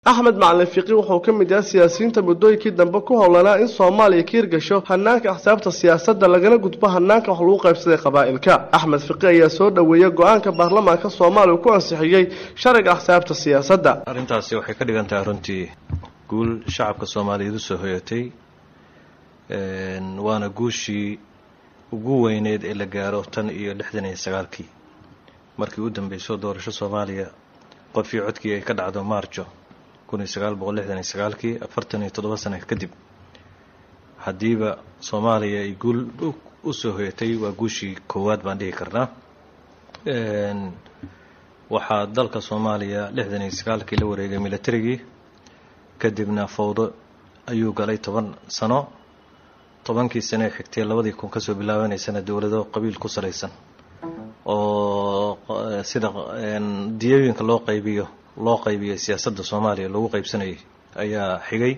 axmed macalin fiqi wuxuu ka mid yahay siyaasiyiinta muddooyinkii dambe ku howlanaa in soomaaliya ka hirgasho hanaanka axsaabta siyaasadda lagana gudbo hanaanka wax lagu qaybsaday qabaa'ilka axmed fiqi ayaa soo dhoweeyey go-aanka baarlamaanka soomaaliya uu ku ansixiyey sharciga axsaabta siyaasadda arrintaasi waxay ka dhigan tahay runtii guul shacabka soomaaliyeed usoo hoyatay waana guushii ugu weyneed ee la gaaro tan iyo lixdan iyo sagaalkii markii u dambeysoo doorasho soomaaliya qofii codkii ay ka dhacdo maarjo kun iyo sagaal boqol lixdan iyo sagaalkii afartan iyo toddoba sana kadib haddiiba soomaaliya ay guul usoo hoyatay waa guushii koowaad baan dhihi karnaa waxaa dalka soomaaliya lixdan iyo sagaalkii la wareegay milatarigii kadibna fawdo ayuu galay toban sano tobankii sane ee xigtay labadii kun kasoo bilaabanaysana dowlado qabiil ku salaysan oo sida diyooyinka loo qaybiyo loo qaybiyay siyaasadda soomaaliya lagu qaybsanayay ayaa xigay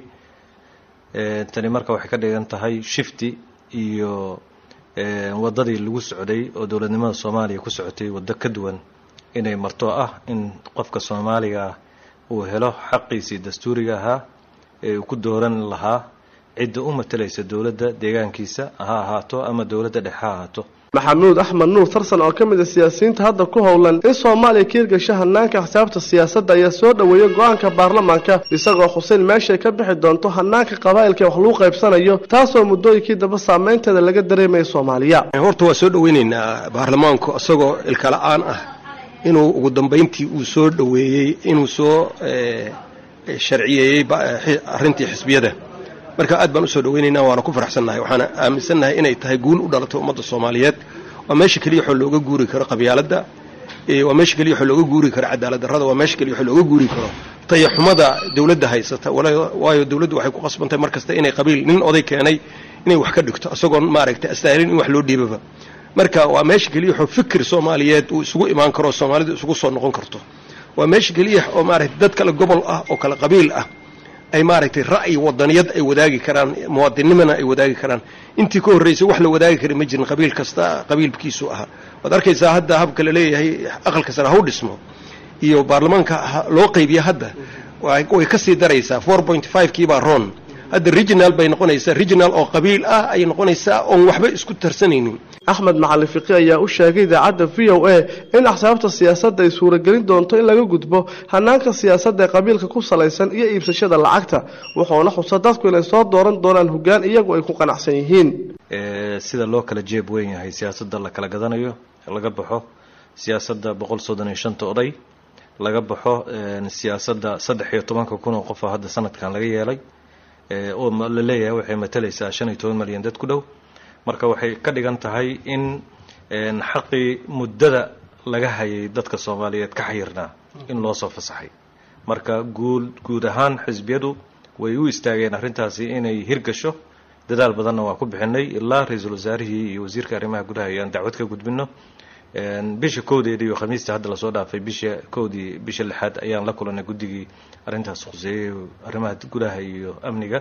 tani marka waxay ka dhigan tahay shifti iyo waddadii lagu socday oo dowladnimada soomaaliya ku socotay waddo ka duwan inay marto ah in qofka soomaaliga ah uu helo xaqiisii dastuuriga ahaa ee uu ku dooran lahaa cidda u matalaysa dowladda deegaankiisa ha ahaato ama dowladda dhexe ha ahaato maxamuud axmed nuur tarsan oo ka mid a siyaasiyiinta hadda ku howlan in soomaaliya ka hirgasho hanaanka axsaabta siyaasadda ayaa soo dhoweeyey go-aanka baarlamaanka isagoo xuseyn meeshay ka bixi doonto hanaanka qabaa'ilka wax lagu qaybsanayo taasoo muddooyinkii dambe saameynteeda laga dareemaya soomaaliya horta waa soo dhoweyneynaa baarlamaanku isagoo ilkala-aan ah inuu ugu dambeyntii uu soo dhoweeyey inuu soo sharciyeeyey arrintii xisbiyada marka aad baan usoo dhaweynaynaa waana ku faraxsannahay waxaana aaminsannahay inay tahay guul u dhalatay ummadda soomaaliyeed waa meesha keliya waxoo looga guuri karo qabyaaladda waa meesha keliya waxoo looga guuri karo cadaalad darrada waa meesha keliya waxoo looga guuri karo tayaxumada dowladda haysata waayo dowladdu waxay ku qasbantahay mar kasta inay qabiil nin oday keenay inay wax ka dhigto isagoon maaragtay astaahilin in wax loo dhiibaba marka waa meesha keliya waxoo fikir soomaaliyeed uu isugu imaan karo soomaalidu isugu soo noqon karto waa meesha keliya oo maaragtay dad kale gobol ah oo kale qabiil ah ay maaragtay ra'yi wadaniyad ay wadaagi karaan muwaadinnimana ay wadaagi karaan intii ka horraysay wax la wadaagi kara ma jirin qabiil kasta qabiilkiisu ahaa waad arkaysaa hadda habka la leeyahay aqalka sare ha u dhismo iyo baarlamaanka loo qaybiya hadda way ka sii daraysaa four point five kiibaa ron hadda regional bay noqonaysaa regional oo qabiil ah ayay noqonaysaa oon waxba isku tarsanaynin axmed macalin fiqi ayaa u sheegay idaacadda v o a in axsaabta siyaasadda ay suuragelin doonto in laga gudbo hanaanka siyaasadda ee qabiilka ku salaysan iyo iibsashada lacagta wuxuuna xusa dadku inay soo dooran doonaan hoggaan iyagu ay ku qanacsan yihiin sida loo kala jeeb weyn yahay siyaasadda la kala gadanayo laga baxo siyaasadda boqol soddon iyo shanta oday laga baxo siyaasadda saddex iyo tobanka kun oo qofa hadda sanadkan laga yeelay oo la leeyahay waxay matalaysaa shan iyo toban malyan dad ku dhow marka waxay ka dhigan tahay in xaqii muddada laga hayay dadka soomaaliyeed ka xayirnaa in loo soo fasaxay marka guul guud ahaan xisbiyadu way u istaageen arrintaasi inay hirgasho dadaal badanna waa ku bixinay ilaa ra-iisul wasaarihii iyo wasiirka arrimaha gudaha ayaan dacwad ka gudbino bisha kowdeeda iyo khamiista hadda lasoo dhaafay bisha kowdii bisha lixaad ayaan la kulanay guddigii arrintaas khuseeyey arrimaha gudaha iyo amniga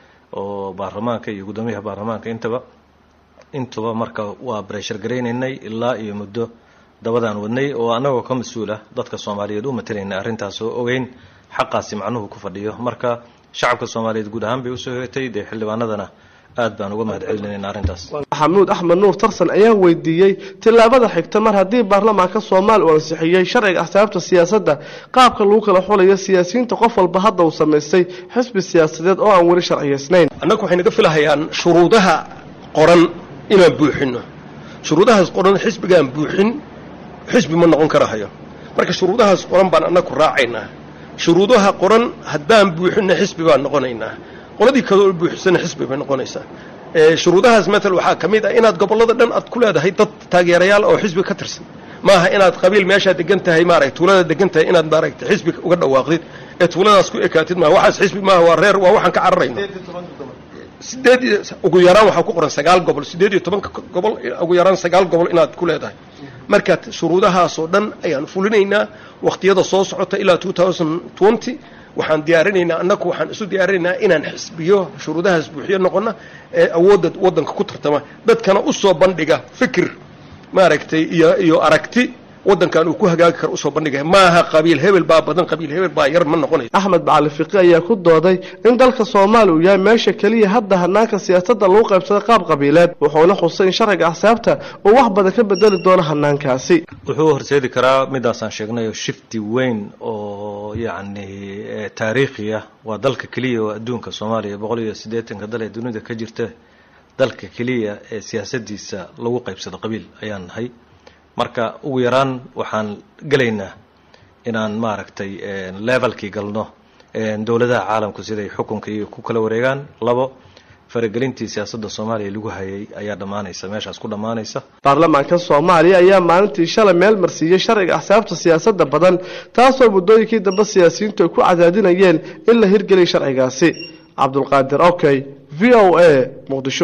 oo baarlamaanka iyo guddoomiyaha baarlamaanka intaba intuba marka waa breshar garaynaynay ilaa iyo muddo dabadaan wadnay oo annagoo ka mas-uula dadka soomaaliyeed u matalaynay arrintaas oo ogeyn xaqaasi macnuhu ku fadhiyo marka shacabka soomaaliyeed guud ahaan bay usoo hoyatay dee xildhibaanadana aad baan uga mahad celinayna arrintaas maxamuud axmed nuur tarsan ayaa weydiiyey tillaabada xigta mar haddii baarlamaanka soomaaliya uu ansixiyey sharciga axsaabta siyaasadda qaabka lagu kala xulayo siyaasiyiinta qof walba hadda uu samaystay xisbi siyaasadeed oo aan weli sharciyaysnayn annagu waxay naga filahayaan shuruudaha qoran inaan buuxino shuruudahaas qoran xisbigaan buuxin xisbi ma noqon karahayo marka shuruudahaas qoran baan annagu raacaynaa shuruudaha qoran haddaan buuxinna xisbi baan noqonaynaa qoladii kaloo buuxisana xisbi bay noqonaysaa shuruudahaas matal waxaa ka mid ah inaad gobollada dhan aad ku leedahay dad taageerayaal oo xisbi ka tirsan maaha inaad qabiil meeshaa degan tahay maaragta tuulada degan tahay inaad maaragta xisbi uga dhawaaqdid ee tuuladaas ku ekaatid maaha waxaas xisbi maaha waa reer waa waxaan ka cararayno sideed iyo ugu yaraan waxaa ku qoran sagaal gobol siddeed iyo tobanka gobol ugu yaraan sagaal gobol inaad ku leedahay marka shuruudahaasoo dhan ayaan fulinaynaa wakhtiyada soo socota ilaa two thousand twenty waxaan diyaarinaynaa annagu waxaan isu diyaarinaynaa inaan xisbiyo shuruudahaas buuxiyo noqona ee awoodda waddanka ku tartama dadkana u soo bandhiga fikir maaragtay iyo iyo aragti waddankan uu ku hagaagi karo usoo bandhigaya maaha qabiil hebel baa badan qabiil hebel baa yar ma noqonayo axmed bacali fiqi ayaa ku dooday in dalka soomaaliya uu yahay meesha keliya hadda hanaanka siyaasadda lagu qaybsaday qaab qabiileed wuxuuna xusay in sharciga axsaabta uu wax badan ka bedeli doono hanaankaasi wuxuu horseedi karaa midaasaan sheegnay oo shifti weyn oo yacni taariikhi ah waa dalka keliya oo adduunka soomaaliya boqol iyo siddeetanka dal ee dunida ka jirta dalka keliya ee siyaasadiisa lagu qaybsado qabiil ayaan nahay marka ugu yaraan waxaan gelaynaa inaan maaragtay levelkii galno dowladaha caalamku siday xukunka iyo ku kala wareegaan labo faragelintii siyaasadda soomaaliya lagu hayay ayaa dhammaanaysa meeshaas ku dhammaanaysa baarlamaanka soomaaliya ayaa maalintii shalay meel marsiiyey sharciga axsaabta siyaasadda badan taasoo muddooyinkii dambe siyaasiyiintu ay ku cadaadinayeen in la hirgeliya sharcigaasi cabdulqaadir okey v o a muqdisho